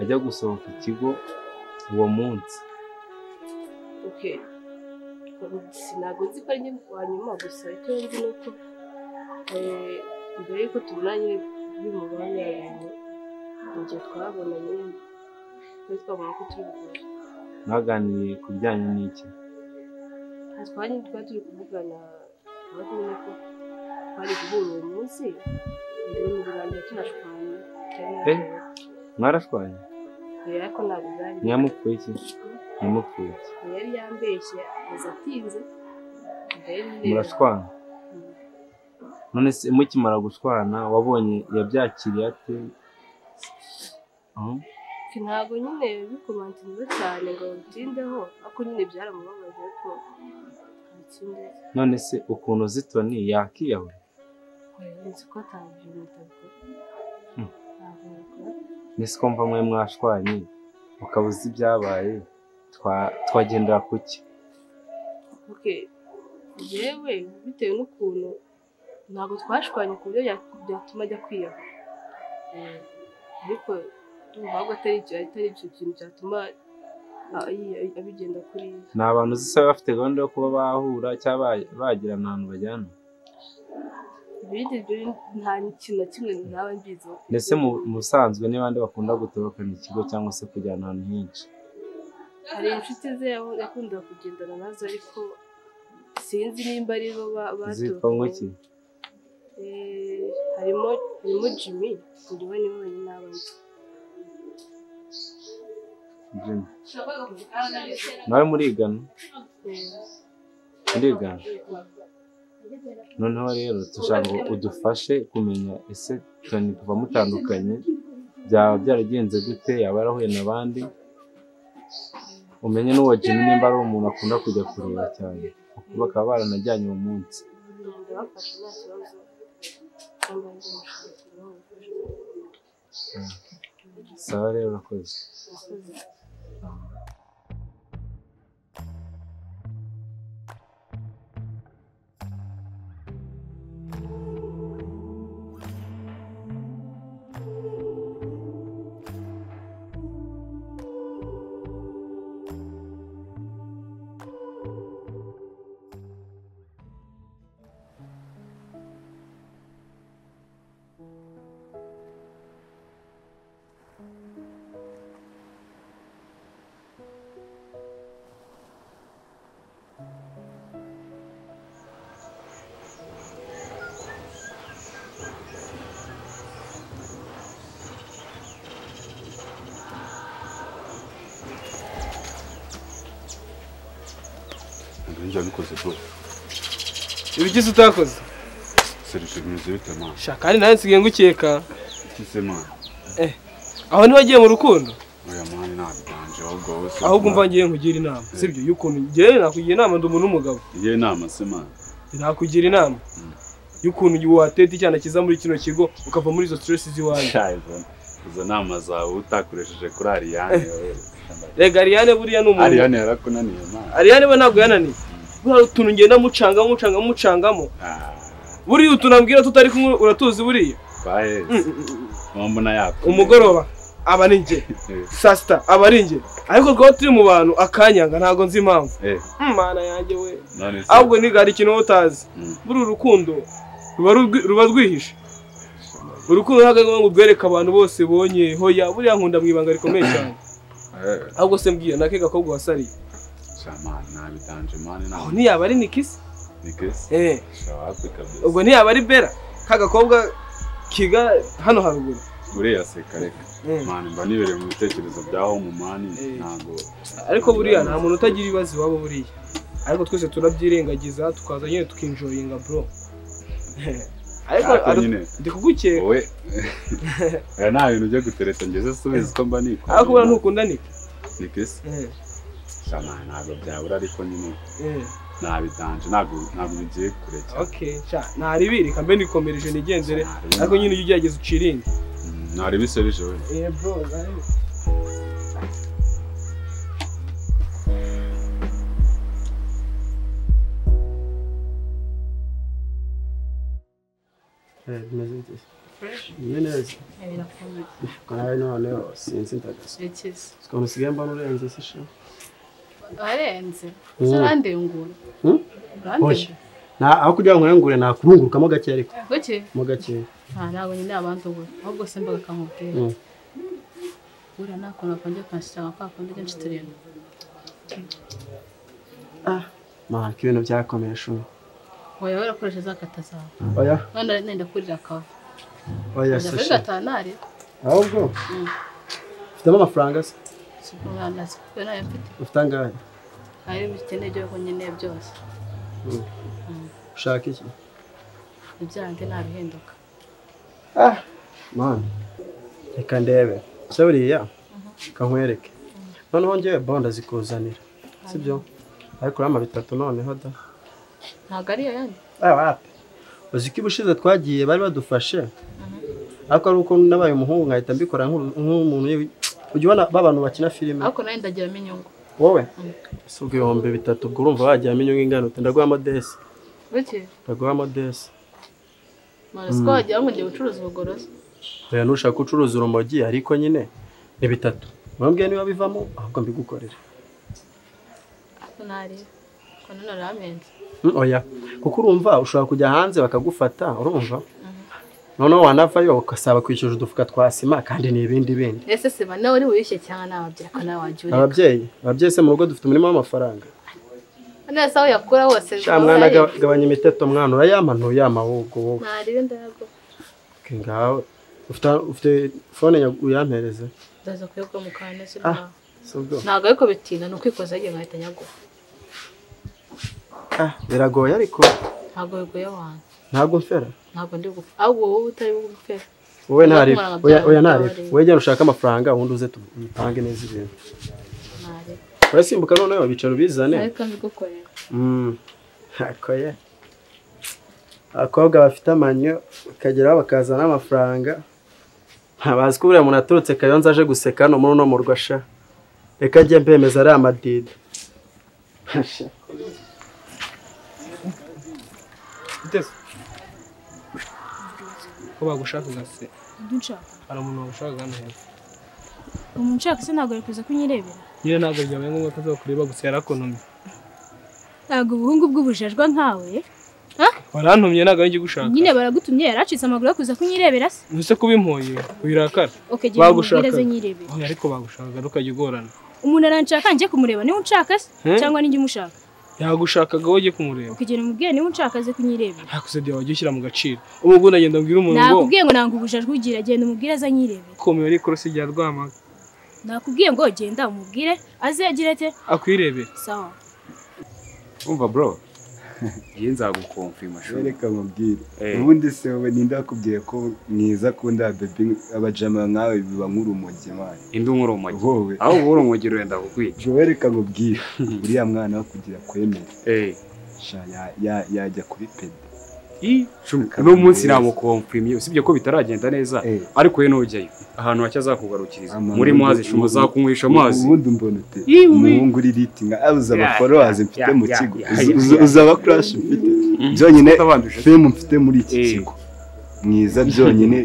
ajya gusohoka ikigo uwo munsi ntabwo nzi ko ari njye wa nyuma gusa icyo nzi ni uko mbere y'uko tubona nyine bimubonye abantu ibyo twabona nyine twari twabona ko turi bukore mwaganiriye ku bijyanye n'iki nta twari twari turi kuvugana aho tumenye ko twari guhura uwo munsi mbere mu birangira tunashwanye Eh? mwarashwanye mbere ariko ntabwo byari ntiyamupfuye iki ntiyamupfuye iki yari yambeshye aza atinze mbere murashwana none se mukimara gushwana wabonye yabyakiriye ate Mhm. ntabwo nyine bikomantinze cyane ngo bitindeho ariko nyine byaramubabaje ariko bitinde none se ukuntu zitoni yakiyahura nzi ko atabyo bitabikora Hmm. ntabwo nabikora ni siko mva mwe mwashwanye ukaba uzi ibyabaye twa- twagendera ku ki oke yewe bitewe n'ukuntu ntabwo twashwanye ku buryo ya- byatuma ajya kwiyahura Eh, ariko ndumva ahubwo atari icyo atari icyo kintu cyatuma ah, yi- abigenda kuri ni abantu zisa bafite gahunda yo kuba bahura cyangwa ba- bagirana ahantu bajyana ibindi byo nta kintu na kimwe ntaba mbiziho ndetse mu mu busanzwe ni bande bakunda gutobokana ikigo cyangwa se kujyana ahantu henshi hari inshuti ze yaho- yakundaga kugendana nazo ariko sinzi nimba ari bo ba- zitwa baturukaho. nk'iki Eh, harimo harimo jimmy njyewe niwe wenyine n'abandi Jimmy. nawe murigana murigana noneho rero dushaka ngo udufashe kumenya ese toni kuva mutandukanye byaba byaragenze gute yaba yarahuye n'abandi umenye n'uwo jimmy nimba ari umuntu akunda kujya kureba cyane bakaba baranajyanye uwo munsi ndabafashe nta kibazo cyangwa nzamushakira aho gufasha. sawa rero urakoze Murakoze. ibintu njya bikoze bro ibigize utakoze serije bimeze bite mana sha kandi nawe nsigaye ngukeka ikize mana aho ntiwagiye mu rukundo oya mani ntabiganje ahubwo wowe se ahubwo mva ngiye nkugira inama sibyo y'ukuntu njyewe nakugira inama ndi umuntu w'umugabo ngiye inama se mana nakugira inama y'ukuntu wateta icyana cyiza muri kino kigo ukava muri izo stress z'iwanjye Sha, izo- izo nama zawe utakoresheje kuri ariyane wowe. rega ariyane buriya ni umuntu ariyane yarakunaniye mana ariyane we ntabwo yananiye buriya utuntu ngenda mucanga mucanga mucangamo buriya utuntu ambwira tutari kumwe uratuzi buriya twaheze mbona yapfa umugoroba aba ari njye Eh, saa sita aba ari njye ariko twaba turi mu bantu akanyanga ntabwo nzi impamvu eh, mana yanjye we none se ahubwo ni hari ikintu wowe utazi Mm. buri urukundo ruba rugwi- ruba rwihishe urukundo ntabwo ari ngo rwereke abantu bose bonye hoya buriya nkunda mu ibanga rikomeye cyane Eh, ahubwo se mbwira nake gakobwa wasariye sha mana ntabiganje mani aho ntabwo ntiyaba ari nikisi ni kesi eh sha wapi kabisa ubwo ntiyaba ari bera ka gakobwa kiga hano haruguru uriya seka reka Eh. mani mba nibereye mu bitekerezo byaho mu mani Eh. ntabwo ariko buriya nta muntu utagira ibibazo iwabo buriya ariko twese turabyirengagiza tukaza nyine tukinjoyinga bro ariko Ariko ariko- nyine ndi kugukeka wowe oya nta bintu byo gutereta ngeze subizi ko mba nikora ariko buriya ntukunda nika ni kesi eh sha mani ntabwo byabura ariko nyine eh ntabiganje ntabwo ntabwo bigiye kure cyane ok sha ntaribirika mbe nikomereje nigendere Ntaribirika. ariko nyine ujya ugerageza uciringe Mm, ntari biserije we neza nawe birakomeye noneho sinzi ndagasa birakize ukuntu usigaye mbona urenze se sha warenze Mm. usa urandengura Mm? urandengura Na- aho kugira ngo nkuyungure nakurungurukamo gake ariko kuki mo gake nta ntabwo nyine abantu ubu ahubwo se mbaga akamubwira Mm. buriya nta kuntu akongera kanshyira nka kwa kundi kenshi turindwi mpaka ibintu byakomeye shuri wowe warakoresha za kata zawe oya none nenda kurira akava oya njya se kuri sha gatanari ahubwo Mm. ufitemo amafaranga se si umwana si kuko nayo mfite ufite angahe ayo bikeneye ibyo nkeneye byose ushaka iki ibyanjye ntabihinduka ah mani reka ndebe se buriya kankwereke noneho ngewe bonda zikuzanira sibyo ariko urama bitatu noneho da ntabwo ari iyo yandi wapi uzi ko ubushize twagiye bari badufashe ariko ari uko nabaye umuhungu nkahita mbikora nk'u- nk'umuntu yewe- ujya ubona ba bantu bakina filime ariko nayo ndagiramo inyungu wowe Mm. si ubwo ibihumbi bitatu ubwo urumva wagiramo inyungu ingana uti ndaguha modesi bityo ndaguha modesi mara siko wagira ngo ngiye gucuruza ubugorozi rero nushaka ko ucuruza urumogi ariko nyine ni bitatu mwambwiye niba bivamo ahubwo mbigukorere ariko ntareba ko none uramenze Mm, oya kuko urumva ushobora kujya hanze bakagufata urumva noneho wanavayo ugasaba kwishyura udufuka twa sima kandi ni ibindi bindi ese se ba nawe uri wiyushye cyangwa nawe ariko nawe wajya ureba ababyeyi ababyeyi se mu rugo dufite umurimo w'amafaranga neza aho yakura hose Sha mwana gaba- gabanya imiteto mwana urayama ntuyama ahubwo wowe ntarebe ndayago Ke ngawe ufite ufite fone nyagu- uyampereze ndaza kuyagwa mu kantu se Ah. si ubwo ntabwo ariko bitinda ni ukwikoza yagiye nkahita nyaguha Ah, biragoye ariko ntabwo bigoye abantu ntabwo mfera ntabwo ndi gupfa ahubwo wowe utari bugupfe wowe ntarifu kumara oya oya byawe, ntarifu byawe. wowe genda ushake amafaranga ubundi uze tutange neza ibintu ntarebe urasimbuka noneho bicaro ubizane ariko mbigukorera Mm. Ako ye. abakobwa bafite amanyo bakageraho bakazana amafaranga ntabazi ko buriya umuntu aturutse kayonza aje guseka hano muri uno murwa sha reka ajye mbemeza ari amadida Uteze. Ko bagushakaga se. ibyo nshaka Hari umuntu wagushakaga hano hepfo. umuntu nshaka se ntabwo ari kuza kunyirebera Nyine ntabwo byabaye ngombwa ko azakureba gusa yarakonumye. ntabwo ubuhungu bw'ubujajwa nkawe Warantumye ntabwo ari njye ugushaka. nyine baragutumye yaracitse amaguru yo kuza kunyirebera se Ntuse kuba impuye wirakara. oke genda Bagushaka. umubwire aze nyirebera Oya ariko bagushakaga ukajya ugorana. umuntu aranshaka njye kumureba niba unshaka se Hmm? cyangwa ninjye umushaka Yagushakaga wowe ujye kumureba. oke genda umubwire niba unshaka aze kunyirebera Ntakusebya wajya ushyira mu gaciro. Ubu ubwo nagenda mbwira umuntu ngo nakubwiye ngo nanga ubujajwa ugira genda umubwire aze nyirebera komeye ari ikorosi rya Rwamaga. nakubwiye ngo genda umubwire aze agira ate Akwirebera. sawa umva bro iyi nzagukomfima shuri Reka nkubwire Eh. ubundi se wowe ninde wakubwiye ko mwiza akunda bebi abajama nkawe biba nk'urumogi mani indi unkura umugi wowe aho ubura umugi urenda kukwica jowe reka nkubwire uriya mwana wo kugira kwemera Eh. sha ya- ya- yajya kuri pedi Ii, shuri, Kabiri uno munsi neza. namukomfimye usibye ko bitaragenda neza Eh. ariko we ntujyayo ahantu hake azakugarukiriza Amahoro. muri mazi shuma uzakunywesha amazi ubundi umbona ute Ii, ui. umuhungu uri riti nka abuze abaforowazi mfite ya, mu ya, kigo ya, uzi- ya, uzi- ya. uzi abakurashi mfite byonyine Utabanje. femu mfite muri iki Eh. kigo mwiza byonyine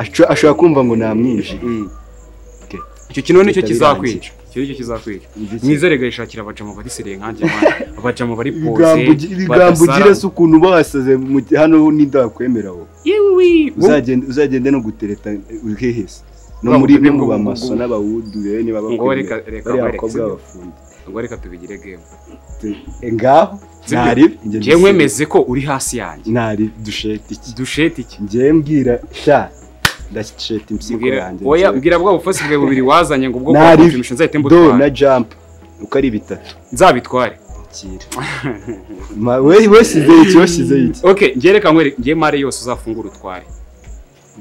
aco- ashobora kumva ngo namwinjire Mm. Okay. icyo kino nicyo Leta kizakwica icyo nicyo kizakwica Izi- mwiza rega yishakira abajama bariseriye nkanjye abana abajama bari ibigambo pose ugi- ibigambo ugira se ukuntu basaze hano n'indakwemera wowe Uzagende- uzagende no gutereta uhehese no Bwa muri butumwa no mu bwo- bamaso bwo- n'abawudu rero niba Ngo bakwemera. reka- reka bariya mwereke, bakobwa sibyo? b'abafundi ngo reka tubigire game Tu- e, ngaho Sibyo? ntaribi njye njyewe mbise- mwemeze ko uri hasi yanjye ntaribi dusheta iki dushete iki njyewe mbwira sha ndasheta impyiko Mbwira- yanjye oya njyewe. mbwira bwa bufasi bwe bubiri wazanye ngo ubwo Nari- kwakumvisha nzahite do na mbutwara jump uko ari bitatu nzabitware kira Ma- we washyize iki washyize iki ok ngereka nkwereke njye mare yose uzafungura utware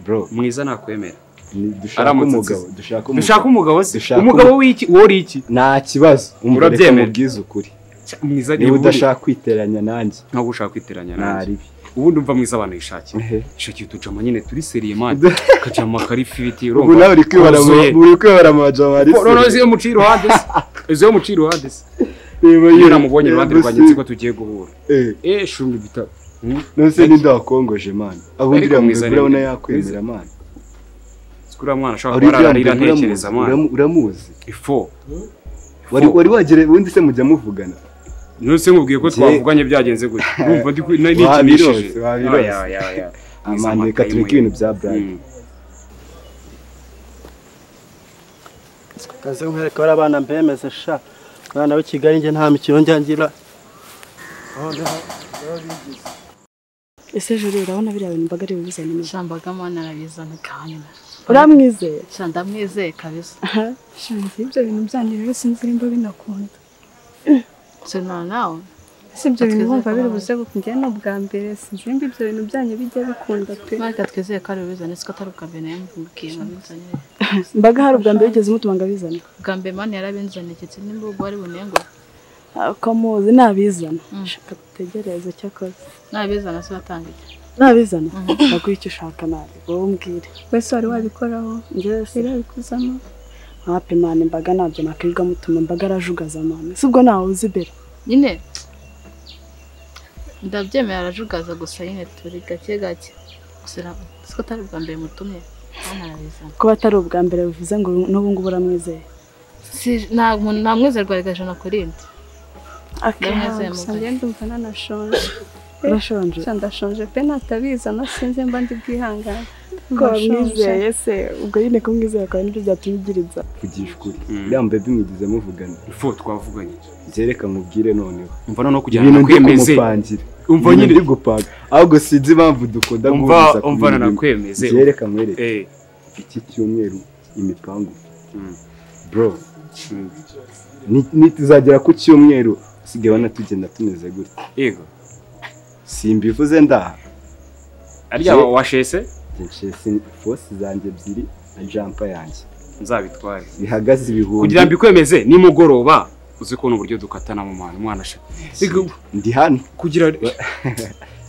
bro mwiza nakwemera ni- dushaka Aramutse umugabo dushaka dushaka umugabo umugabo se Dushaka umugabo w'iki wowe uri iki nta kibazo umva reka Urabyemera? mubwize ukuri Cya, mwiza niba uri- udashaka kwiteranya nanjye ntabwo ushaka kwiteranya nanjye ntaribi ubundi umva mwiza abantu yishakira shakira utujama nyine turi seriye mani kajama kari ifiriti ubu nawe uri kwibara mu- uzuye. uri kwibara mu bajama hari Bo- noneho ziyo muciye iruhande se izo yo muciye iruhande se niba iyo namubonye iruhande rwanjye nzi ko tugiye guhura Eh, eh shunga ibitabo nose n'indakongoje mani abo Ariko ndira mwiza mugura ni- ubona yakwemera mani uriya mwana ashobora kuba ararira ntekereza mwana uramuzi ifo wari wari wagere ubundi se mujya muvugana none se mubwiye ko Jye- twavuganye byagenze gutya urumva ndi ku- na- nikinishije Wabirose, wabirose. Oya, oya, oya. Mwiza amani reka amakaye tureke mwe. ibintu bya Brian Mm. kaze nkwereka bariya bana mbemeze sha abana b'i kigali njye nta mikino njya ngira ese joro urabona biriya bintu mbaga ari bubuzane neza Shambagamo narabizana kandi uramwizeye sha ndamwizeye kabisa shanze ibyo bintu byanyu rero sinzi nimba binakunda sino nawe ese ibyo bintu Twizeye wumva ko biri nawe- buze gukunda ni ubwa mbere sinzi nimba ibyo bintu byanyu bijya bikunda pe mareka twizeye ko ari bubizane siko atari ubwa mbere nayo mbibwiye babinzanire mbaga hari ubwa mbere ugeze umutuma ngo abizane ubwa mbere mani yarabinzaniye ndetse nimba ubwo ari bunengo ukamuzi nabizana Mm. shaka gutegereze cyakoze nabizana se watangiye nabizana naguha icyo ushaka nabi wowe umbwire wese wari wabikoraho njyewe sirabikuzamo hape mani mbaga ntabyo nakwirwa mutuma mbaga arajugaza mani si ubwo ntawe uzi bera nyine ndabyemera arajugaza gusa nyine turi gake gake gusa na- siko atari ubwa mbere mutumye mani arabizana kuba atari ubwa mbere bivuze ngo n'ubu ngubu uramwizeye Si- nta muntu- nta mwizerwa rwa ijana ku rindi Ndamwizeye gusa mugabo. njye ndumva nanashonje urashonje ndashonje pe natabizana sinzi mba ndi bwihangane ko wamwizeye se ubwo nyine kumwizera kwawe nibyo byatuma ugira inzara kugisha ukuri Mm. uriya mbebi mwigeze muvugana ifo twavuganye byereka mubwire noneho umva noneho kugira ibintu ngo ndi nakwemeze kumupangira umva Ibintu nyine ndi gupanga ahubwo sinzi impamvu dukunda umva guhuriza ku umva bintu bimwe. nanakwemeze byereka mwereke Eh, iki cyumweru imipangu Mm. bro mm. ni- nituzagera ku cyumweru sigaye wanatugenda tumeze gutya yego simbivuze ndaha arya Jye- washese fosi zanjye ebyiri na jampa yanjye nzabitware bihagaze ibihumbi kugira mbikwemeze nimugoroba uzi ko uburyo dukatana mu mwana umwana asha Ego, ndi hano kugira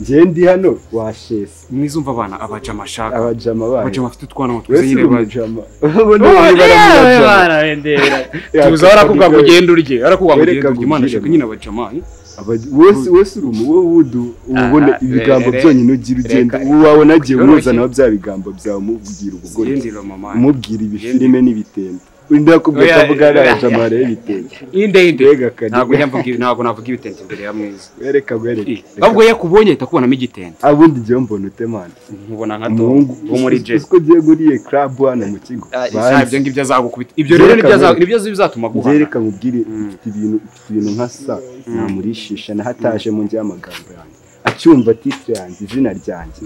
njyewe ndi hano washesi mwizumva abana abajama ashaka abajama bayo abajama afite utwana twiza wese nyine uri ba- umujama ubundi bari bari Yewe, abajama. bana, bendera. Ya, tuza barakubwira ngo kabiri. ugende urye barakubwira ngo Wereka ugende urye imana nkubwire, ashaka nyine abajama eh? Abaj- wese wese uri umu wowe wudu ubona Ah, ibigambo re- re- byonyine ugira ugenda reka- uwo wabona agiye Byoroshye. umuzanaho bya bigambo byawe umubwira ubugoryi Yendera mama umubwira ibifilime Yendera. n'ibitente undi yakubwira Oya, ko avuga ari oya. abajamara y'ibitente inde inde mbega ntabwo kajya njya mvuga ntabwo navuga ibitente imbere ya mwiza wereka wereka ahubwo iyo akubonye ahita akubonamo igitente abundi njyewe mbona utemana nkubona nka tom umuhungu wo muri uzi- jay uzi ko ugiye guriye club hano mu kigo Ah, ibyo ngibyo azagukubita ibyo rero Byereka nibyo aza- mbere. nibyo bizatuma guhana byereka mubwire Mm. ifite ibintu ifite ibintu nka sa namurishisha na hataje mu njye y'amagambo yanjye acyumva titre yanjye izina ryanjye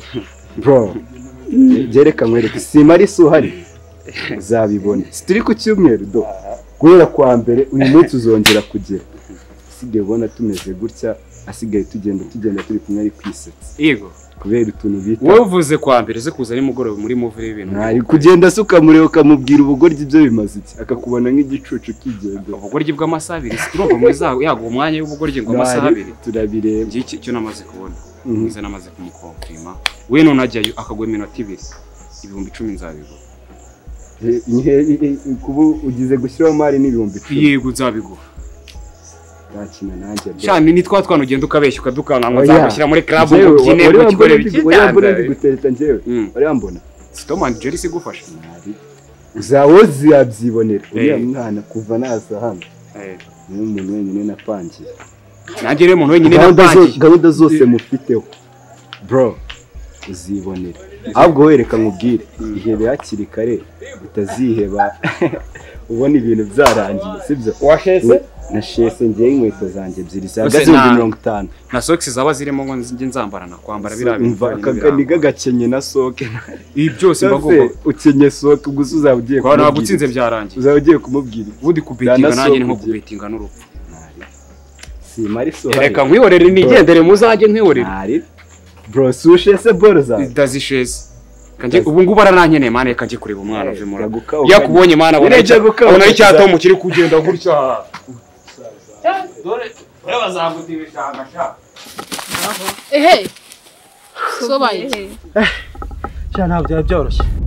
bro byereka mwereke sima ari so uhari uzabibona turi ku cyumweru do guhera kwa mbere uyu munsi uzongera kugera asigaye ubona tumeze gutya asigaye tugenda tugenda turi kumwe ari kwisetsa yego kubera utuntu bita wowe uvuze kwa mbere ze kuza nimugoroba muri muvi y'ibintu Ntari kugenda se ukamureba ukamubwira ubugoryi ibyo bimaze iki akakubona nk'igicucu kigendera ubugoryi bw'amasaha abiri si turumva muri za yaguha umwanya w'ubugoryi ngo amasaha abiri turabireba njye iki- icyo namaze kubona Mhm. mwiza namaze kumukompirima we none ajyayo akagwa iminota ibiri ibihumbi icumi nzabigura Eh, ihe- ihe- kuba ugize gushyiraho mari n'ibihumbi icumi yego nzabigura ntakina nanjye bro. shani ni twa twana ugenda ukabeshya ukadukana ngo Oya. nzagushyira muri club ngo Njyewe, ubyine wari ngo wambona kigore ndi- wari wambona ndi gutereta njyewe Mm. wari wambona sitomani jeri se igufasha zawo ziyabyibonera uriya Eh. mwana kuva naza hano Eh, niwe muntu wenyine napangiye nanjye rero umuntu wenyine Gahunda zo- napangiye gahunda zose mufiteho bro uzibonera ahubwo wereka nkubwire ihebe hakiri kare utaziheba ubona ibintu byarangiye sibyo washese na shese ngewe inkweto zanjye ebyiri Ose zihagaze ibihumbi nta- mirongo itanu na sokisi zaba zirimo ngo njye nzambarana kwambara biriya bintu Umva byonyine akagani biranga. k'agakenye na soke ibi Ese byose mbagomba ukenye soke gusa uzaba ugiye kwa ntabwo kumubwira utsinze byarangiye uzaba ugiye kumubwira ubundi kubetinga Bwana nanjye ni nko Sokugira. kubetinga n'urupfu sima ari soke reka nkwihorere nigendere muzajye nkwihorere ntari bro sushe se boro zawe dazisheze kanjye ubu ngubu aranankeneye mana reka njye kureba umwana uve muri Jaguka iyo ukanye. akubonye mana abona Uriya jaguka icya- abona ari ukanye. cyatomu kiri kugenda gutya dore dore bazaguta ibishanga sha ehe sobaye sha ntabwo byaba byoroshye